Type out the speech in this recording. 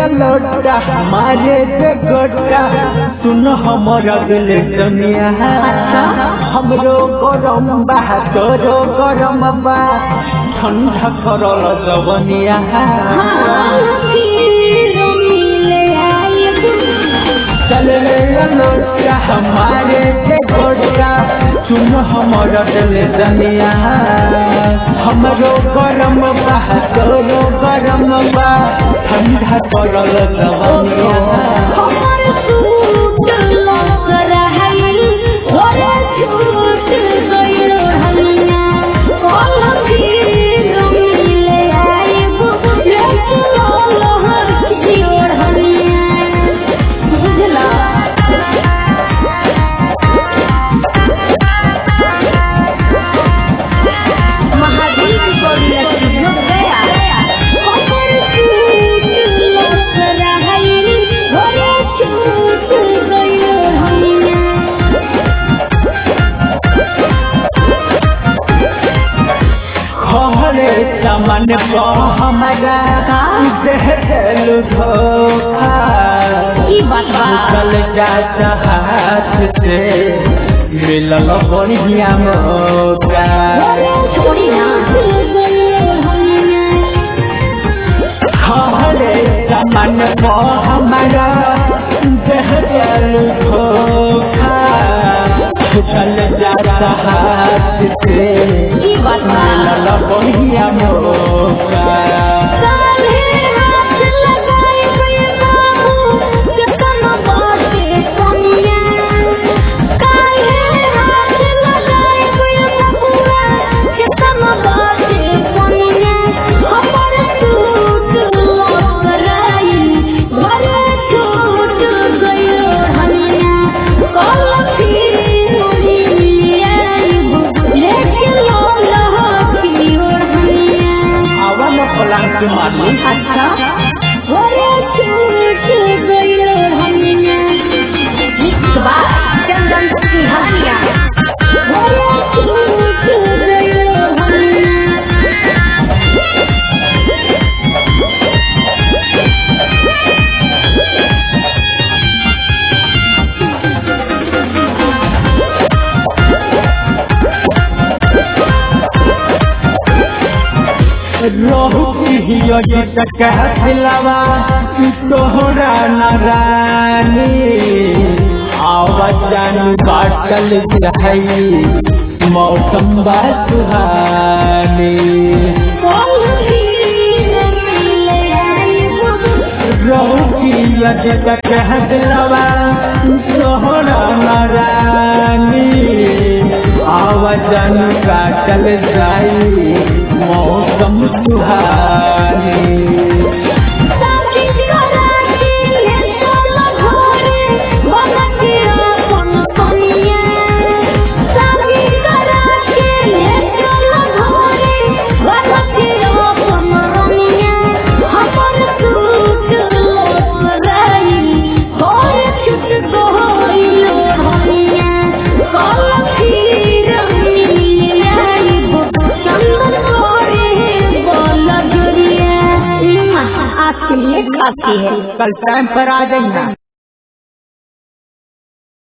लोटा मारे के गोटा सुन हमर दिल दुनिया हमरो गरम बा तोरो गरम बा ठंडा करल जवनिया चल रे लोटा हमारे के गोटा सुन हमर दिल दुनिया हमरो गरम बा तोरो गरम बा ठंडा करल जवनिया महावीर गौरी स्टूडियो गया खहरे चमन को हमारा देह दिल धोखा ई बात बा। चल जाता हाथ से मिलल बढ़िया मौका छोड़ी ना खहरे चमन को हमारा देह दिल धोखा चल जाता हाथ से ई बात बा। मिलल बढ़िया मौका काहे हाथ लगाए कोई बाबू कितना बाटे सोनिया काहे हाथ लगाए कोई बबुआ कितना बाटे सोनिया हमर टूट कराई भरे टूट गयो हनिया कल फिर आई लेके लो लहा की ओर हनिया आवन पलंग माली अच्छा भरे टूट गयो हनिया बा चंदन की हनिया भरे टूट गयो हनिया रहु हियो जट कहलवा तोहरा नारानी आवाजन बाटल जहई मौसम बा सुहानी रहु हियो जट कहलवा तोहरा नारानी आवाजन काटल जाई मौसम सुहानी आज के लिए काफी है कल टाइम पर आ जाइए